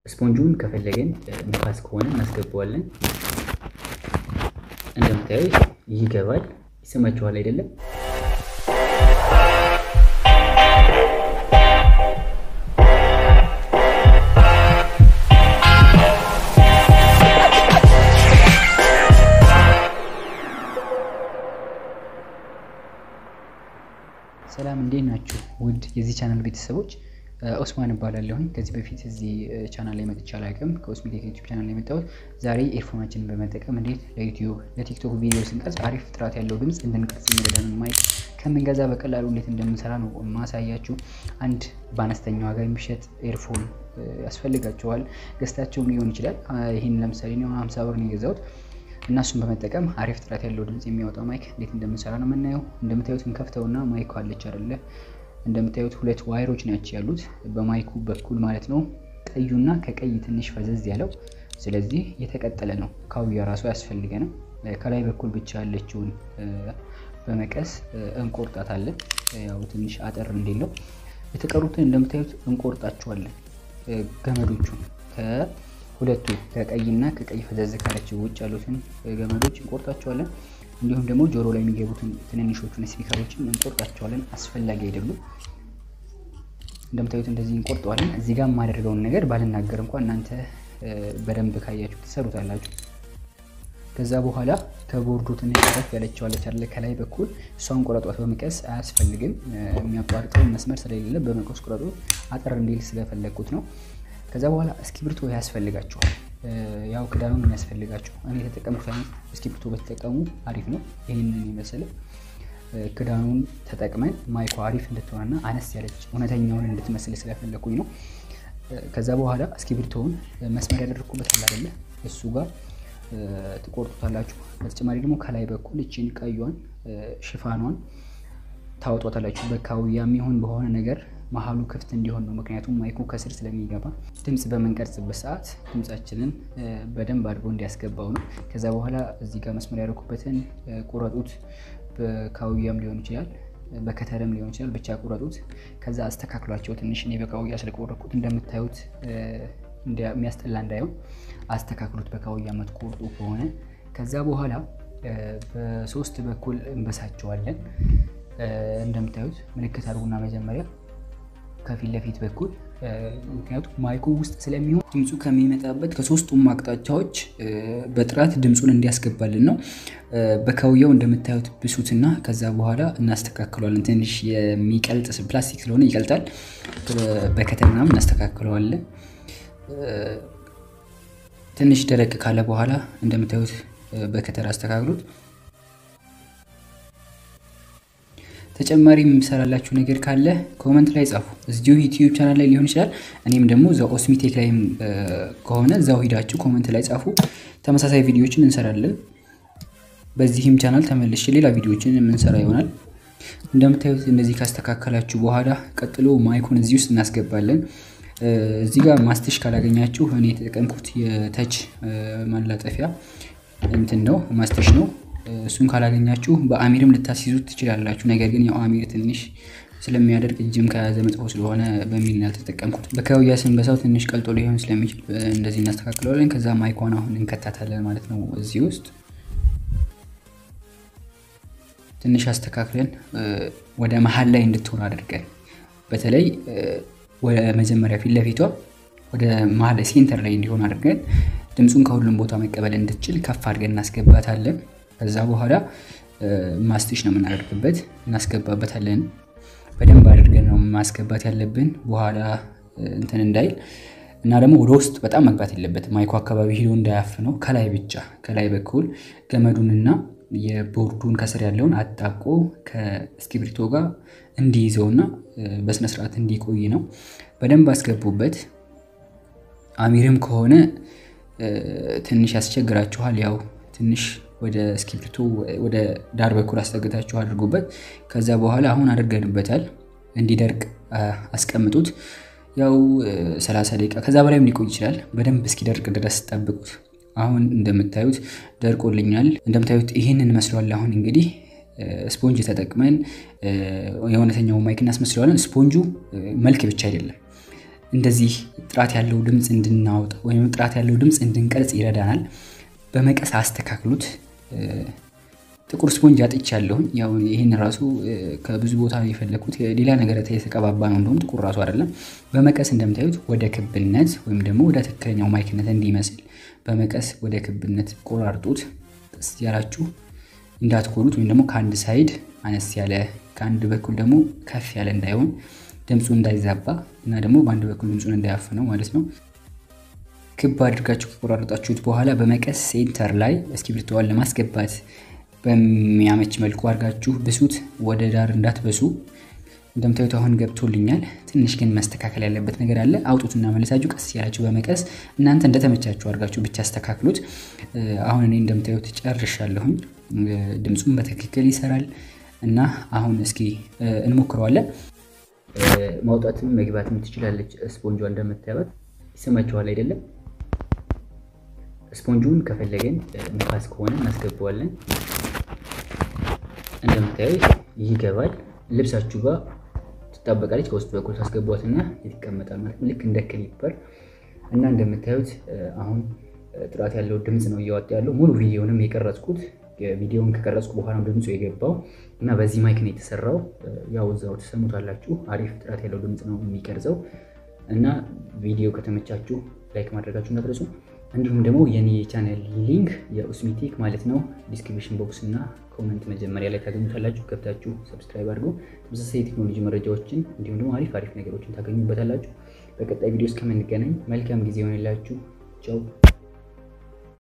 ስፖንጁን ከፈለገን ንፋስ ከሆነ እናስገባዋለን። እንደምታዩት ይገባል። ይሰማችኋል አይደለም? ሰላም እንዴት ናችሁ? ውድ የዚህ ቻናል ቤተሰቦች ኦስማን እባላለሁኝ። ከዚህ በፊት እዚህ ቻናል ላይ መጥቼ አላውቅም። ከኦስሚቴክ ዩቲዩብ ቻናል ላይ የመጣሁት ዛሬ ኤርፎናችንን በመጠቀም እንዴት ለዩቲዩብ ለቲክቶክ ቪዲዮ ስንቀርጽ አሪፍ ጥራት ያለው ድምፅ እንድንቀርጽ የሚረዳንን ማይክ ከምንገዛ በቀላሉ እንዴት እንደምንሰራ ነው ማሳያችሁ። አንድ በአነስተኛ ዋጋ የሚሸጥ ኤርፎን ያስፈልጋቸዋል። ገዝታቸውም ሊሆን ይችላል። ይህን ለምሳሌ እኔ ሀምሳ ብር ነው የገዛሁት እና እሱን በመጠቀም አሪፍ ጥራት ያለው ድምፅ የሚያወጣው ማይክ እንዴት እንደምንሰራ ነው የምናየው። እንደምታዩት እንከፍተውና ማይኩ አለች አይደለ? እንደምታዩት ሁለት ዋይሮች ናቸው ያሉት በማይኩ በኩል ማለት ነው። ቀዩና ከቀይ ትንሽ ፈዘዝ ያለው ስለዚህ የተቀጠለ ነው። ካውያ ራሱ ያስፈልገንም። ከላይ በኩል ብቻ ያለችውን በመቀስ እንቆርጣታለን። ያው ትንሽ አጠር እንዲለው የተቀሩትን እንደምታዩት እንቆርጣቸዋለን። ገመዶቹን ከሁለቱ ከቀይና ከቀይ ፈዘዝ ካለችው ውጭ ያሉትን ገመዶች እንቆርጣቸዋለን። እንዲሁም ደግሞ ጆሮ ላይ የሚገቡትን ትንንሾቹን ስፒከሮችን እንቆርጣቸዋለን። አስፈላጊ አይደሉም። እንደምታዩት እንደዚህ እንቆርጠዋለን። እዚህ ጋር የማደርገውን ነገር ባልናገር እንኳን እናንተ በደንብ ካያችሁ ትሰሩታላችሁ። ከዛ በኋላ ከቦርዱ ትንሽ ረፍ ያለችዋለች አለ ከላይ በኩል እሷን ቆረጧት። በመቀስ አያስፈልግም። የሚያቋርጠውን መስመር ስለሌለ በመቀስ ቆረጡ። አጠር እንዲል ስለፈለግኩት ነው። ከዛ በኋላ እስክሪብቶ ያስፈልጋችኋል። ያው ክዳኑን የሚያስፈልጋቸው እኔ የተጠቀምኩት አይነት እስክሪብቶ በተጠቀሙ አሪፍ ነው። ይህንን የመሰለ ክዳኑን ተጠቅመን ማይኳ አሪፍ እንድትሆንና አነስ ያለች እውነተኛውን እንድትመስል ስለፈለኩኝ ነው። ከዛ በኋላ እስክሪብቶውን መስመር ያደረግኩበት አለ አይደለ? እሱ ጋር ትቆርጡታላችሁ። በተጨማሪ ደግሞ ከላይ በኩል እችን ቀዩን ሽፋኗን ታወጧታላችሁ። በካውያ የሚሆን በሆነ ነገር መሀሉ ክፍት እንዲሆን ነው። ምክንያቱም ማይኩ ከስር ስለሚገባ ድምፅ በምንቀርጽበት ሰዓት ድምፃችንን በደንብ አድርጎ እንዲያስገባው ነው። ከዛ በኋላ እዚህ ጋር መስመር ያደረኩበትን ቁረጡት። በካውያም ሊሆን ይችላል፣ በከተርም ሊሆን ይችላል። ብቻ ቁረጡት። ከዛ አስተካክሏቸው። ትንሽ እኔ በካውያ ስለቆረኩት እንደምታዩት የሚያስጠላ እንዳይሆን አስተካክሉት፣ በካውያ የምትቆርጡ ከሆነ። ከዛ በኋላ በሶስት በኩል እንበሳቸዋለን። እንደምታዩት ምልክት አድርጉና መጀመሪያ ከፊት ለፊት በኩል ምክንያቱም ማይኩ ውስጥ ስለሚሆን ድምፁ ከሚመጣበት ከሶስቱም አቅጣጫዎች በጥራት ድምፁን እንዲያስገባልን ነው። በካውያው እንደምታዩት ብሱትና ከዛ በኋላ እናስተካክለዋለን። ትንሽ የሚቀልጥ ፕላስቲክ ስለሆነ ይቀልጣል። በከተር ምናምን እናስተካክለዋለን። ትንሽ ደረቅ ካለ በኋላ እንደምታዩት በከተር አስተካክሉት። ተጨማሪ የምሰራላችሁ ነገር ካለ ኮመንት ላይ ጻፉ። እዚሁ ዩቲዩብ ቻናል ላይ ሊሆን ይችላል። እኔም ደግሞ እዛው ኦስሚቴክ ላይም ከሆነ እዛው ሂዳችሁ ኮመንት ላይ ጻፉ። ተመሳሳይ ቪዲዮዎችን እንሰራለን። በዚህም ቻናል ተመልሼ ሌላ ቪዲዮዎችን የምንሰራ ይሆናል። እንደምታዩት እንደዚህ ካስተካከላችሁ በኋላ ቀጥሎ ማይኩን እዚህ ውስጥ እናስገባለን። እዚህ ጋር ማስተሽ ካላገኛችሁ እኔ የተጠቀምኩት የተች ማላጠፊያ እንትን ነው ማስተሽ ነው። እሱን ካላገኛችሁ በአሚርም ልታስይዙት ትችላላችሁ። ነገር ግን ያው አሚር ትንሽ ስለሚያደርግ እጅም ከያዘ መጥፎ ስለሆነ በሚል ያልተጠቀምኩት። በካውያ ስንበሳው ትንሽ ቀልጦ ሊሆን ስለሚችል እንደዚህ እናስተካክለዋለን። ከዛ ማይኳን አሁን እንከታታለን ማለት ነው። እዚህ ውስጥ ትንሽ አስተካክለን ወደ መሀል ላይ እንድትሆን አድርገን በተለይ ወደ መጀመሪያ ፊት ለፊቷ ወደ መሀል ሴንተር ላይ እንዲሆን አድርገን ድምፁን ከሁሉም ቦታ መቀበል እንድትችል ከፍ አድርገን እናስገባታለን። ከዛ በኋላ ማስቲሽ ነው የምናደርግበት፣ እናስገባበታለን። በደንብ አድርገን ነው ማስገባት ያለብን በኋላ እንትን እንዳይል እና ደግሞ ወደ ውስጥ በጣም መግባት የለበትም። ማይኮ አካባቢ ሂዶ እንዳያፍነው ከላይ ብቻ ከላይ በኩል ገመዱንና የቦርዱን ከስር ያለውን አጣብቆ ከእስክሪብቶ ጋር እንዲይዘውና በስነስርዓት እንዲቆይ ነው። በደንብ አስገቡበት። አሚርም ከሆነ ትንሽ ያስቸግራችኋል። ያው ትንሽ ወደ እስክሪብቶ ወደ ዳር በኩል አስጠግታችሁ አድርጉበት። ከዛ በኋላ አሁን አድርገንበታል። እንዲደርቅ አስቀምጡት። ያው 30 ደቂቃ ከዛ በላይም ሊቆይ ይችላል። በደንብ እስኪደርቅ ድረስ ጠብቁት። አሁን እንደምታዩት ደርቆልኛል። እንደምታዩት ይህንን መስሏል። አሁን እንግዲህ ስፖንጅ ተጠቅመን የእውነተኛው ማይክ እናስመስለዋለን። ስፖንጁ መልክ ብቻ አይደለም እንደዚህ ጥራት ያለው ድምፅ እንድናወጣ ወይም ጥራት ያለው ድምፅ እንድንቀርጽ ይረዳናል። በመቀስ አስተካክሉት። ጥቁር ስፖንጅ አጥቻለሁኝ። ያው ይህን ራሱ ከብዙ ቦታ የፈለግኩት ሌላ ነገር የተቀባባ ነው፣ እንደውም ጥቁር ራሱ አይደለም። በመቀስ እንደምታዩት ወደ ክብነት ወይም ደግሞ ወደ ትክክለኛው ማይክነት እንዲመስል በመቀስ ወደ ክብነት ቆራርጡት። ቀስ ያላችሁ እንዳትኮኑት፣ ወይም ደግሞ ከአንድ ሳይድ አነስ ያለ ከአንድ በኩል ደግሞ ከፍ ያለ እንዳይሆን ድምፁ እንዳይዛባ እና ደግሞ በአንድ በኩል ድምፁን እንዳያፍነው ማለት ነው። ክብ አድርጋችሁ ከቆራረጣችሁት በኋላ በመቀስ ሴንተር ላይ እስክሪብቶዋን ለማስገባት በሚያመች መልኩ አድርጋችሁ ብሱት። ወደ ዳር እንዳትበሱ። እንደምታዩት አሁን ገብቶልኛል። ትንሽ ግን መስተካከል ያለበት ነገር አለ። አውጡትና መለሳችሁ ቀስ ያላችሁ በመቀስ እናንተ እንደተመቻችሁ አድርጋችሁ ብቻ አስተካክሉት። አሁን እኔ እንደምታዩት ጨርሻለሁኝ። ድምፁም በትክክል ይሰራል እና አሁን እስኪ እንሞክረዋለን። ማውጣትም መግባትም ትችላለች። ስፖንጇ እንደምታዩት ይሰማችኋል አይደለም? ስፖንጁን ከፈለገን ንፋስ ከሆነ እናስገባዋለን። እንደምታዩት ይገባል። ልብሳችሁ ጋር ትጣበቃለች። ከውስጥ በኩል ታስገቧትና ይቀመጣል ማለት ነው፣ ልክ እንደ ክሊፐር እና እንደምታዩት አሁን ጥራት ያለው ድምፅ ነው እያወጣ ያለው። ሙሉ ቪዲዮንም የቀረጽኩት ቪዲዮውን ከቀረጽኩ በኋላ ድምፁ የገባው እና በዚህ ማይክ ነው የተሰራው። ያው እዛው ትሰሙታላችሁ። አሪፍ ጥራት ያለው ድምፅ ነው የሚቀርጸው እና ቪዲዮ ከተመቻችሁ ላይክ ማድረጋችሁ እንዳትረሱ። እንዲሁም ደግሞ የኔ የቻናል ሊንክ የኡስሚቴክ ማለት ነው ዲስክሪፕሽን ቦክስ እና ኮመንት መጀመሪያ ላይ ታገኙታላችሁ። ገብታችሁ ሰብስክራይብ አድርጎ ተመሳሳይ የቴክኖሎጂ መረጃዎችን እንዲሁም ደግሞ አሪፍ አሪፍ ነገሮችን ታገኙበታላችሁ። በቀጣይ ቪዲዮ እስከምንገናኝ መልካም ጊዜ ይሆንላችሁ። ቻው